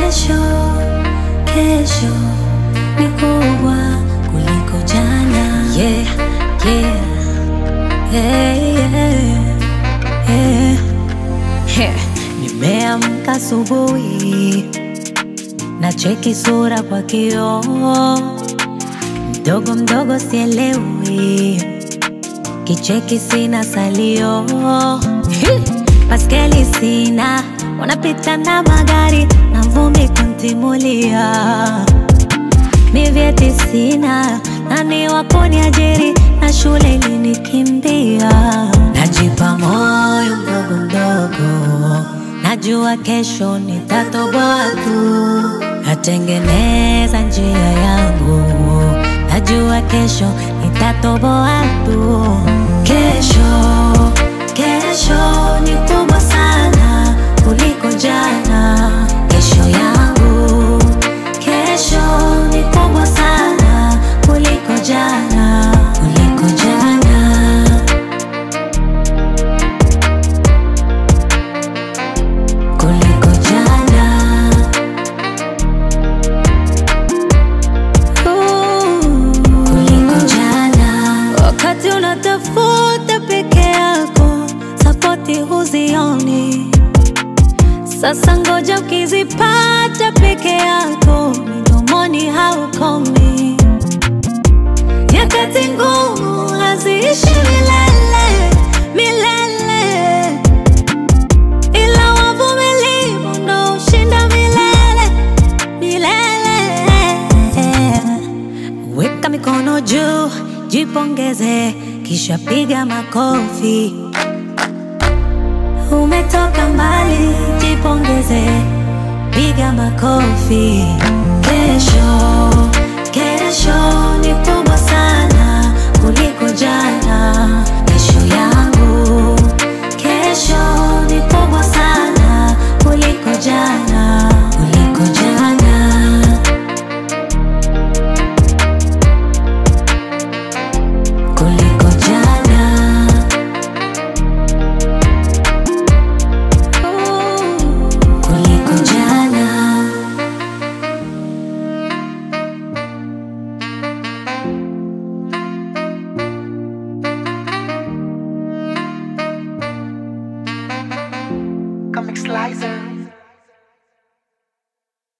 Kesho, kesho ni kubwa kuliko jana. Yeah, yeah, yeah, yeah, yeah. Heh, Nimeamka asubuhi na cheki sura kwa kioo, mdogo mdogo sielewi, kicheki sina salio, Hi! baskeli sina, wanapita na magari na vumbi kuntimulia, mi vyeti sina, nani wa kuniajiri na shule ilinikimbia, najipa moyo mdogo mdogo, najua kesho nitatoboa tu, natengeneza njia yangu, najua kesho nitatoboa tu. Kesho, kesho ni kubwa sana kuliko jana. Kesho yangu, kesho ni kubwa sana kuliko jana, kuliko jana. kuliko jana. Ooh, kuliko jana. Wakati unatafuta peke yako, sapoti huzioni. Sasa ngoja ukizipata peke yako, midomoni haukomi. Nyakati ngumu haziishi milele milele ila wavumilivu ndo ushinda milele milele. Weka mikono juu, jipongeze, kisha piga makofi. Umetoka mbali, jipongeze, piga makofi. Kesho, kesho ni kubwa sana kuliko jana.